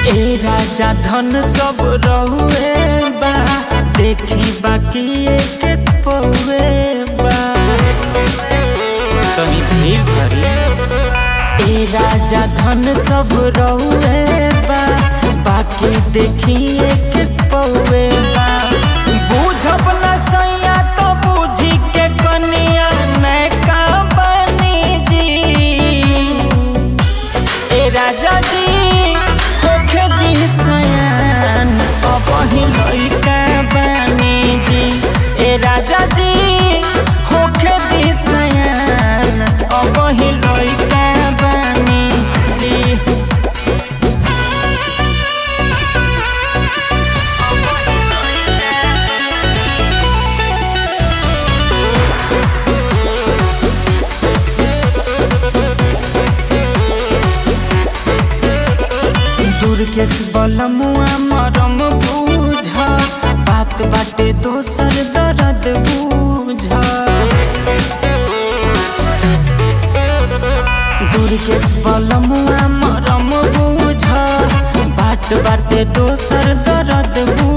ए राजा धन सब रहुए बा देखी बाकी एक पौए बा तनी धीर धरी ए राजा धन सब रहुए बा बाकी देखी एक पौए बा बूझब न सैया तो बूझी के कनिया नैका बनी जी ए राजा जी होखे दी सयान अबही लइका बानी जी ए राजा जी होखे दी सयान अबही लइका बानी जी दुर्गेश बलमुआ मरम बूझ बात बाटे दोसर दर्द बूझ दुर्गेश बलमुआ मरम बूझ बात बाटे दोसर दर्द बूझ